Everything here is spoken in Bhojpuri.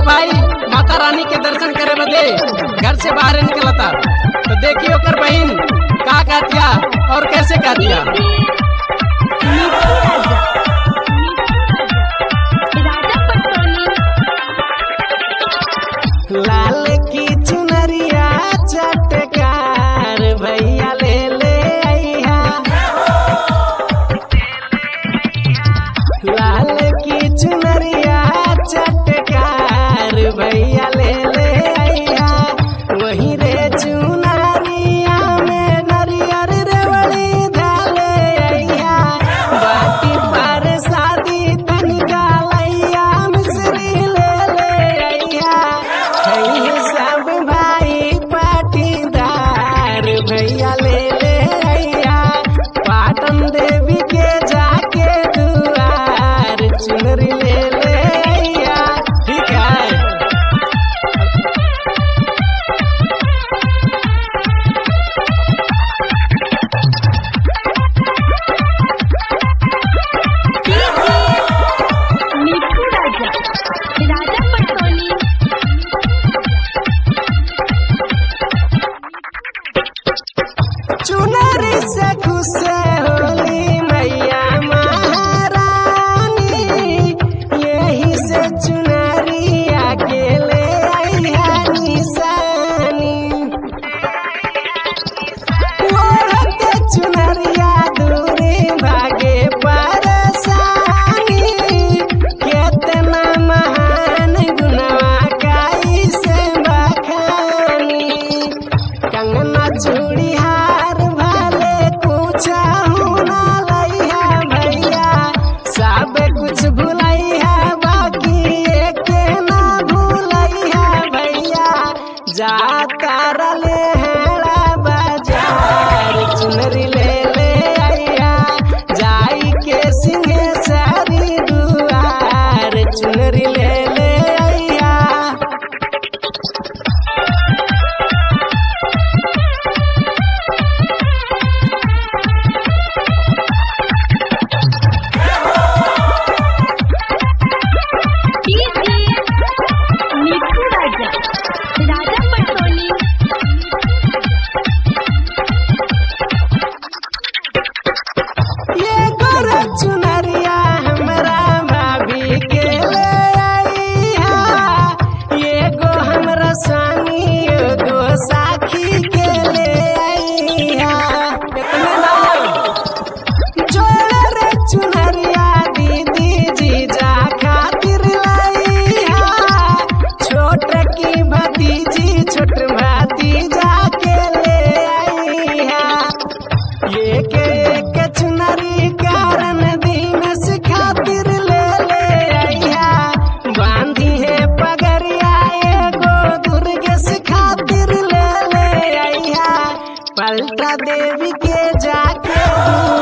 भाई माता रानी के दर्शन करे बदे घर से बाहर निकलता तो देखिए ओकर बहन का कहतिया और कैसे कहतिया मीठू राजा राजा पटोनी लाल की चुनरिया चटकार भैया ले ले आइहा लाल की चुनरिया चटकार भैया ले ले आइहा वही रे चुनरिया में नरियर रेवड़ी डाले आइहा बाटी पर शादी तनिका लैया मिश्री ले ले आइहा है सब भाई पाटीदार भैया ले ले आइहा पाटन देवी के जाके दुआर चुनरी ले ले आइहा ठीक है मीठू राजा राजा पटोनी चुनरी से खुश होली मैया महारानी यही से चुनरिया के ले आई है निशानी ओढ़ते चुनरिया दूरी भागे परेशानी केतना महान गुनवा काई से बखानी कंगना चूड़ी हार भाले कुछ ना लइहा भैया सब कुछ भुलैहा बाकी एक ना भूलैहा भैया जा तारले हेड़ा बाजार चुनरी ले ले आइया जाई के सिंहे सारी दुआर चुनरी ले ले आइया मीठू राजा राजा पटोनी ये गोर चुनरिया हमरा भाभी के ले आइहा ये गो हमरा स्वामी एगो साखी के ले आइहा कितना नाम जोड़ रे चुनरिया दीदी जीजा खातिर लाइहा छोट की भतीजी छोट भतीजा के ले आइहा एक एक चुनरी कारण दिनस खातिर ले ले आइहा बांधी है पगरिया एगो दुर्गेश खातिर ले ले आइहा पलटा देवी के जाके